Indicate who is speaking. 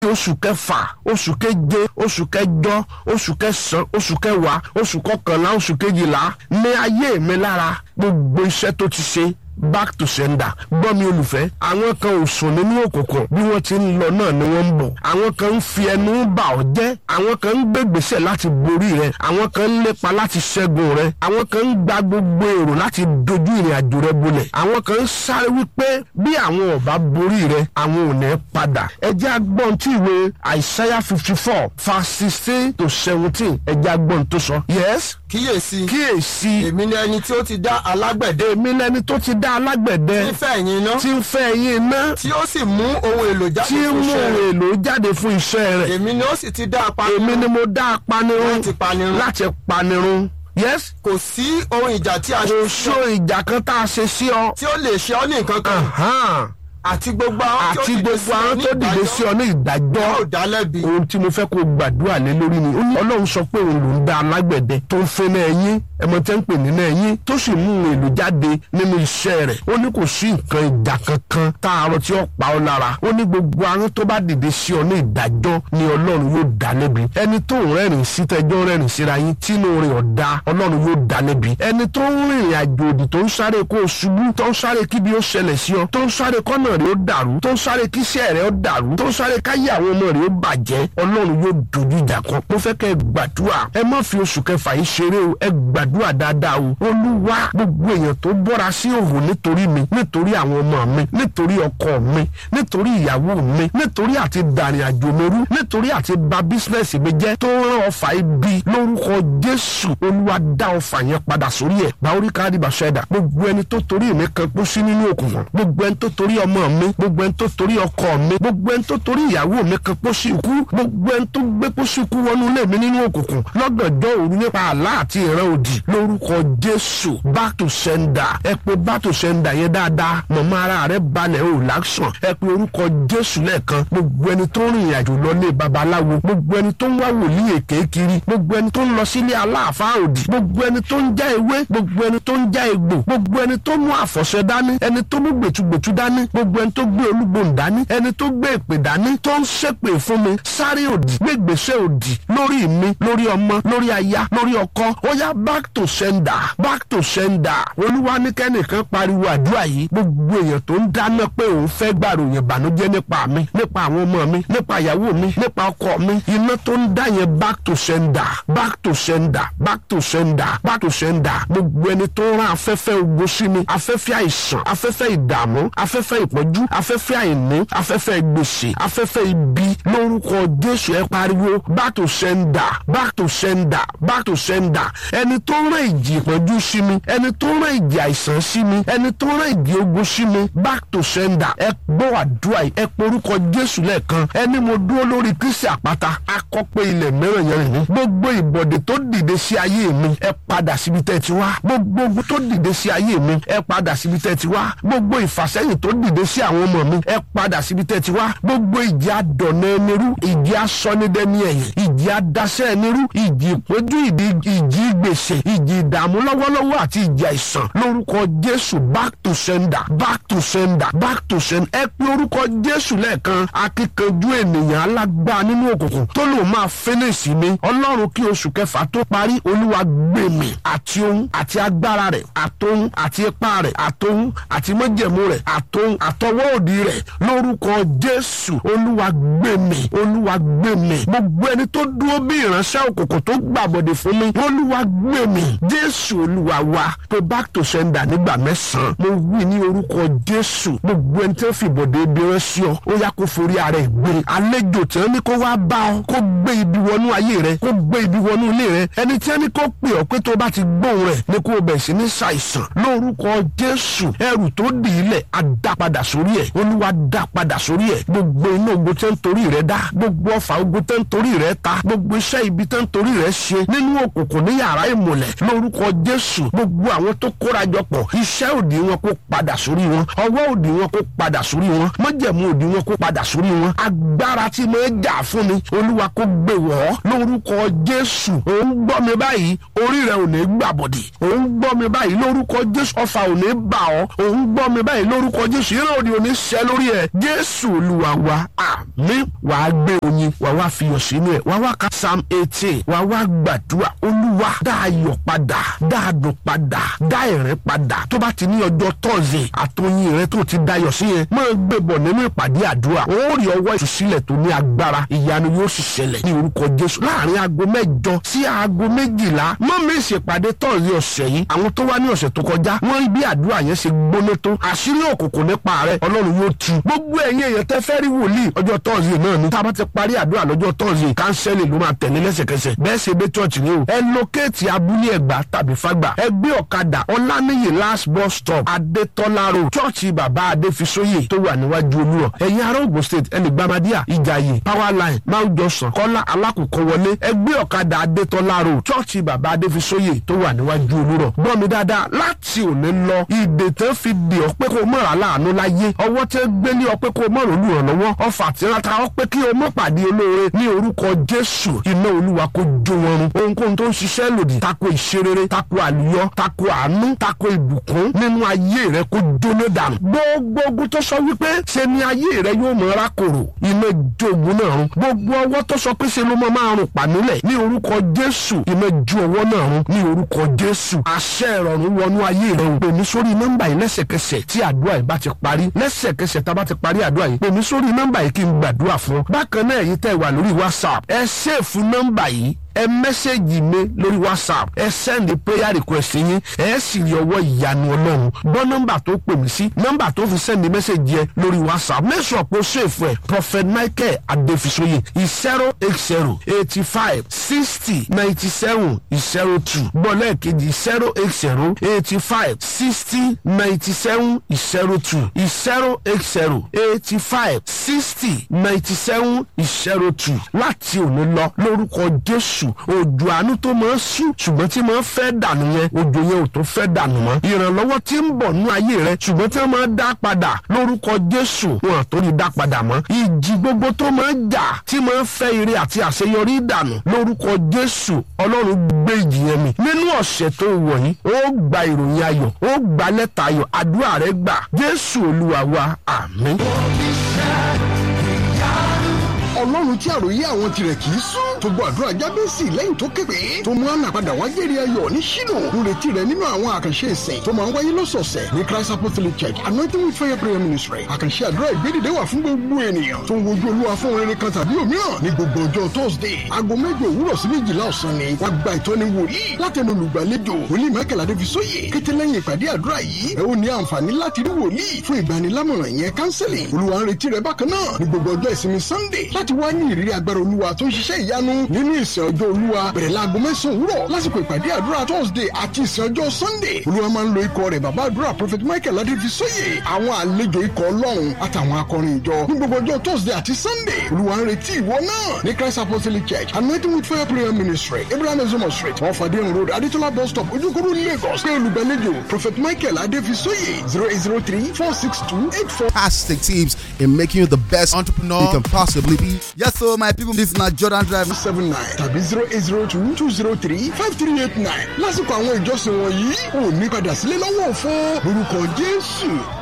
Speaker 1: oṣù kẹfà oṣù keje oṣù kẹjọ oṣù kẹsàn oṣù kẹwàá oṣù kọkànlá oṣù kejìlá ní ayé mi lára gbogbo iṣẹ́ tó ti ṣe back to sender gbọ́ mi olùfẹ́ àwọn kan ò sùn nínú òkùnkùn bí wọ́n ti ń lọ náà ni wọ́n ń bọ̀ àwọn kan ń fi ẹnu bà ọ́ jẹ́ àwọn kan ń gbégbèsè láti borí rẹ àwọn kan ń lépa láti ṣẹ́gun rẹ àwọn kan ń gba gbogbo èrò láti dojú ìrìn àjò rẹ bolẹ̀ àwọn kan ń sáré wípé bí àwọn ọba borí rẹ àwọn ò ní padà ẹ jẹ́ agbọ́n tí ìwé àìsáyà fifty four verse sixteen to seventeen ẹ jẹ́ agbọ́n tó sọ yes
Speaker 2: kíyèsí
Speaker 1: kíyèsí
Speaker 2: èmi ni ẹni tí ó ti dá alágbẹ̀dẹ
Speaker 1: èmi lẹni tó ti dá alágbẹ̀dẹ
Speaker 2: fífẹ́ ẹ̀yìn iná
Speaker 1: tí ń fẹ́ yín iná
Speaker 2: tí ó sì mú ohun èlò jáde
Speaker 1: tí ń
Speaker 2: fún
Speaker 1: mú
Speaker 2: iṣẹ́ rẹ̀
Speaker 1: èlò jáde fún iṣẹ́ rẹ̀
Speaker 2: èmi ni ó sì ti dá apanirun
Speaker 1: èmi ni mo dá apanirun
Speaker 2: láti panirun
Speaker 1: láti panirun yes
Speaker 2: kò sí ohun ìjà tí a
Speaker 1: kò só ìjà kan tá a ṣe sí ọ
Speaker 2: tí ó lè ṣe ọ́ ní nǹkan kan
Speaker 1: Ahan.
Speaker 2: àti gbogbo àwọn
Speaker 1: àti gbogbo àwọn tó dìde sí ọ ní ìdájọ́
Speaker 2: yóò dá lẹ́bi
Speaker 1: ohun tí mo fẹ́ kó gbàdúrà lé lórí ni ó ní ọlọ́run sọ pé òun ló ń dá alágbẹ̀dẹ tó ń fẹ́ náà ẹ̀yìn ẹmọ tẹ́ ń pè ní náà ẹ̀yìn tó sì mú ohun èlò jáde nínú iṣẹ́ rẹ̀ ó ní kò sí nǹkan ìjà kankan tá a rọ tí ó pa ọ́ lára ó ní gbogbo àwọn tó bá dìde sí ọ ní ìdájọ́ ni ọlọ́run yóò dá lẹ́bi ẹni tó ń rẹ́rìn sí tẹjọ́ rẹ́rìn síra yín tínú rẹ̀ ọ̀dà ọlọ́run yóò dá lẹ́bi ẹni tó ń rìnrìn àjò òdì tó ń sáré kó o ṣubú tó ń sáré kíbi ó ṣẹlẹ̀ sí ọ tó ń sáré kọ́nà rẹ̀ ó dàrú tó ń sáré kíṣẹ́ rẹ̀ ó dàrú tó ń sáré káyé àwọn ọmọ rẹ̀ ó bàjẹ́ ọlọ́run yóò dojú ìjà kan mo fẹ́ kẹ́ ẹ gbàdúrà ẹ má fi oṣù kẹfà yìí ṣeré o ẹ gbàdúrà dáadáa o olúwa gbogbo èèyàn tó bọ́ra sí òwò nítorí mi nítorí àwọn ọmọ mi nítorí ọkọ mi nítorí ìyàwó mi nítorí àti dàrin àjò mi rú nítorí àti bà bísínẹ́sì mi jẹ́ tó rán ọfà ibi lórúkọ jésù olúwa dá ọfà yẹn padà sórí ẹ̀ báwórí káàdì bàṣẹ́dà gbogbo ẹni tó torí mi kan kó sí nínú òkùnkùn gbogbo ẹni tó torí ọmọ mi gbogbo ẹni tó torí ọkọ mi gbogbo ẹni tó torí ìyàwó mi kan kó sí ikú gbogbo ẹni tó gbé kó sí ikú wọnú ilé mi nínú òkùnkùn lọ́gànjọ́ òru nípa àlá àti ìran òdì lórúkọ jésù back to sender ẹ pé back to sender yẹn dáadáa mọ̀mọ́ ara rẹ balẹ̀ ò láṣàn ẹ pé orúkọ jésù lẹ́ẹ̀kan gbogbo ẹni tó rìn ìrìnàjò lọ lé babaláwo gbogbo ẹni tó ń wá wòlíì èké kiri gbogbo ẹni tó ń lọ sílé aláàfáà òdì gbogbo ẹni tó ń já ewé gbogbo ẹni tó ń já egbò gbogbo ẹni tó mú àfọ̀ṣẹ dání ẹni tó mú gbètúgbètú dání gbogbo ẹni tó gbé olúgbòhùn dání ẹni tó gbé èpè dání tó ń ṣépè fún mi sáré òdì gbégbèsè òdì lórí mi lórí ọmọ lórí aya lórí ọkọ ó yá back to sender back to sender olúwa ní kẹ́nìkan pariwo àdúrà yìí gbogbo èèyàn tó ń dáná pé òun fẹ́ gbàròyìn ìbànújẹ́ nípa mi nípa àwọn ọmọ mi nípa ìyàwó mi nípa ọkọ mi iná tó ń dá yẹn back to sender back to sender back to sender back to sender gbogbo ẹni tó ń rán afẹ́fẹ́ ogun sí mi afẹ́fẹ́ àìsàn afẹ́fẹ́ ìdààmú afẹ́fẹ́ ìpọ́njú afẹ́fẹ́ àìní afẹ́fẹ́ gbèsè afẹ́fẹ́ ibi lórúkọ jésù ẹ pariwo back to sender back to sender back to sender ẹni tó ń rán ìjì ìpọ́njú sí mi ẹni tó ń rán ìjì àìsàn sí mi ẹni tó ń rán ìjì ogun sí mi back to sender ẹ gbọ́ àdúrà yìí ẹ porúkọ jésù lẹ́ẹ̀kan ẹni mo dúró lórí kristi àpáta akọ́pẹ́ ilẹ̀ mìíràn yẹn rìn mí gbogbo ìbọ̀dé tó dìde sí ayé mi ẹ padà síbi tẹ́ ti wá gbogbo ogun tó dìde sí ayé mi ẹ padà síbi tẹ́ ti wá gbogbo ìfàsẹ́yìn tó dìde sí àwọn ọmọ mi ẹ padà síbi tẹ́ ti wá gbogbo ìjì adọ̀nà ẹni rú ìjì asọ́nidẹ́ni ẹ̀yìn ìjì adásẹ́ ẹni rú ìjì ìpọ́njú ìdí ìjì gbèsè ìjì ìdààmú lọ́wọ́lọ́wọ́ àti ìjì àìsàn lórúkọ jésù back to sender back to sender back to sender ẹ pé orúkọ jésù lẹ́ẹ̀kan akíkanjú ènìyàn alágbá nínú òkùnkùn tó lòun máa fẹ́nẹ̀sì mi ọlọ́run kí oṣù kẹfà tó parí olúwa gbé mi àti ohun àti agbára rẹ̀ àtohun àti ipá rẹ̀ àtohun àti májẹ̀mú rẹ̀ àtohun àtọwọ́ òdì rẹ̀ lórúkọ jésù olúwa gbé mi olúwa gbé mi gbogbo ẹni tó dúró bí ìránṣẹ́ òkùnkùn tó gbàbọ̀dẹ̀ fún mi olúwa gbé mi jésù olúwa wa pé back to sender nígbà mẹ́sàn-án mo wí ní orúkọ jésù gbogbo ẹni tí wọ́n fi ìbọ̀dẹ̀ ibi rán sí ọ ó yá kó forí ara ẹ̀ gbé àlejò tí wọ́n ní kó wá bá ọ kó gbé ibi wọnú ayé rẹ kó gbé ibi wọnú ilé rẹ ẹni tí wọ́n ní kó pè ọ pé tó bá ti gbóhùn rẹ̀ ní kó bẹ̀ sí ní ṣàìsàn lórúkọ jésù ẹrù tó dì í lẹ̀ á dá padà sórí ẹ̀ olúwa dá padà sórí ẹ̀ gbogbo iná ogun tẹ́ ń torí rẹ dá gbogbo ọfà ogun tẹ́ ń torí rẹ ta gbogbo iṣẹ́ ibi tó ń torí rẹ̀ ṣe nínú òkùnkùn ní yàrá ìmùlẹ̀ lórúkọ jésù gbogbo àwọn tó kórajọpọ̀ iṣẹ́ òdì wọn kó padà sórí wọn ọwọ́ òdì wọn kó padà sórí wọn májẹ̀mú òdì wọn kó padà sórí wọn agbára tí mo jà fún mi olúwa kó gbé wọ́ lórúkọ jésù òun gbọ́ mi báyìí orí rẹ̀ ò ní gbàbọ̀dì òun gbọ́ mi báyìí lórúkọ jésù ọfà ò ní bà ọ́ òun gbọ́ mi báyìí lórúkọ jésù ìran òdì ò ní ṣẹ lórí ẹ̀ jésù olúwa wa àmín wàá gbé oyin wàá wá fiyọ̀ sínú ẹ̀ wàá wá ka psalm eighteen wàá wá gbàdúrà olúwa dá ayọ̀ padà dá adùn padà dá ẹ̀rín padà tó bá ti ní ọjọ́ tọ́sí àtọyìn rẹ tó ti dayọ̀ sí yẹn máa gbé bọ̀ nínú ìpàdé àdúrà ó rí ọwọ́ ìtúsílẹ̀ tó ní agbára ìyanu yóò sì ṣẹlẹ̀ ní orúkọ jésù láàrin aago mẹ́jọ sí aago méjìlá má mi ṣèpàdé tọ́sí ọ̀sẹ̀ yìí àwọn tó wá ní ọ̀sẹ̀ tó kọjá wọ́n rí bí àdúrà yẹn ṣe gbóná tó àṣírí òkùnkùn nípa rẹ ọlọ́run yóò tu gbogbo ẹ̀yin èèyàn tẹ́ fẹ́ rí wòlíì ọjọ́ tọ́sí náà ni tá a bá ti parí àdúrà lọ́jọ́ tọ́sí kánsẹ́lì ló máa tẹ̀lé lẹ́sẹ̀kẹsẹ̀ bẹ́ẹ̀ ṣe dé church ni o ẹ lókèétì abúlé ẹ̀gbá tàbí fágbà ẹ gbé ọ̀kadà ọláníyì last bus stop adétọ́lá road chọ́ọ̀chì bàbá adéfisóyè tó wà níwájú olúrọ̀ ẹ̀yin ará Ògùn state ẹni gbàmádìà ìjàyè power line mount johnson kọ́lá alákòókò wọlé ẹ gbé ọ̀kadà adétọ́lá road chọ́ọ̀chì bàbá adéfisóyè tó wà níwájú olúrọ̀ gbọ́ mi dáadáa láti òní lọ ìdè tẹ́ fi dè ọ́ pé kó o mọ̀ra láàánú láyé ọwọ́ tẹ́ gbé ní ọ pé kó o mọ̀rọ̀ olùrànlọ́wọ́ ọfà tí wọ́n ta ọ pé kí o mọ̀ pàdé olóore ní orúkọ jésù iná olúwa kó jó wọn run ohunkóhun tó ń ṣiṣẹ́ lòdì tako ìṣerere tako àlùyọ tako àánú tako ìbùkún nínú ayé rẹ kó jóná dànù gbogbo ogun tó sọ wípé ṣe ni ayé rẹ yóò mọ rákòrò iná jogun náà run gbogbo ọwọ́ tó sọ pé ṣe ló mọ máa rùn pàmílẹ̀ ní orúkọ jésù iná ju ọwọ́ náà run ní orúkọ jésù àṣẹ ìrọ̀rùn wọnú ayé rẹ o pè mí sórí nọ́mbà yìí lẹ́sẹ̀kẹsẹ̀ tí àdúrà yìí bá ti parí lẹ́sẹ̀kẹsẹ̀ tá a bá ti parí àdúrà yìí pè mí sórí nọ́mbà yìí kí n gbàdúrà fún ọ bákan náà èyí tẹ́ wà lórí whatsapp ẹ ṣèfù nọ́mbà yìí ẹ mẹ́sẹ̀gì mi lórí whatsapp ẹ sẹ́ndì prayer request yín ẹ sì rí ọwọ́ ìyanu ọlọ́run gbọ́ nọ́mbà tó pè mí sí nọ́mbà tó fi sẹ́ndì mẹ́sẹ̀gì ẹ lórí whatsapp make sure pé ó ṣèfù ẹ prophet michael adefisoye zero eight zero eighty five sixty ninety seven zero two gbọ́ lẹ́ẹ̀kejì zero eight zero eighty five sixty ninety seven zero two zero eight zero eighty five sixty ninety seven zero two láti òní lọ lórúkọ jésù jésù òjò àánú tó máa ń sùn ṣùgbọ́n tí máa ń fẹ́ dànù yẹn òjò yẹn ò tó fẹ́ dànù mọ́ ìrànlọ́wọ́ tí ń bọ̀ nú ayé rẹ ṣùgbọ́n tí wọ́n máa dá padà lórúkọ jésù wọn àtòrí dá padà mọ́ ìjì gbogbo tó máa ń jà tí máa ń fẹ́ ire àti àṣeyọrí dànù lórúkọ jésù ọlọ́run gbé ìjì yẹn mì nínú ọ̀sẹ̀ tó wọ̀ yìí ó gba ìròyìn ayọ̀ ó gba lẹ́tà ayọ̀ àdúrà rẹ gbà jésù olúwa wa àmín
Speaker 3: ọlọ́run tí àròyé àwọn tirẹ̀ kì í sún tó gbọ́ àdúrà jábẹ́sì lẹ́yìn tó képe tó mú àná padà wá jẹ́rìí ayọ̀ ní ṣínú lóretí rẹ̀ nínú àwọn àkànṣe ìsìn tó máa ń wáyé lọ́sọ̀ọ̀sẹ̀ ní christ apostolic church anointing with fire prayer ministry àkànṣe àdúrà ìgbédìde wà fún gbogbo ènìyàn tó ń wojú olúwa fún rere kan tàbí òmíràn ní gbogbo ọjọ́ thursday aago mẹ́jọ òwúrọ̀ sí méjìlá ọ̀sán ni wàá gba ìtọ́ni wòlíì látẹnu olùgbàlejò wòlíì michael adébísóyè kété lẹ́yìn ìpàdé àdúrà yìí ẹ ó ní àǹfààní láti rí wòlíì fún ìgbanilámọ̀ràn yẹn counseling olúwa ń retí rẹ bákan náà ní gbogbo ọjọ́ ìsinmi sunday láti wá ní ìrírí agbára olúwa tó ń ṣiṣẹ́ ìyanu nínú ìsìn ọjọ́ olúwa bẹ̀rẹ̀ láago mẹ́sàn-án òwúrọ̀ lásìkò ìpàdé àdúrà thursday àti ìsìn ọjọ́ sunday olúwa máa ń lo ikọ̀ rẹ̀ bàbá àdúrà prophet michael adéfisóyè àwọn àlejò ikọ̀ ọlọ́run àtàwọn akọrin ìjọ ní gbogbo ọjọ́ thursday àti sunday olúwa ń retí ìwọ náà ní christ apostolic church anointing with fire prayer ministry abraham ezomo street off adeyan road adetola bus stop ojúkúrú lagos pé olùgbàlejò prophet michael adéfisóyè zero eight zero three four six two eight four.
Speaker 4: fantastic tips in making you the best entrepreneur you can possibly be.
Speaker 5: Yes, so my people, this na Jordan Drive.
Speaker 3: seven nine tàbí zero eight zero two two zero three five three eight nine lásìkò àwọn ìjọsìn wọ̀nyí ò ní padà sílé lọ́wọ́ òfo lórúkọ jésù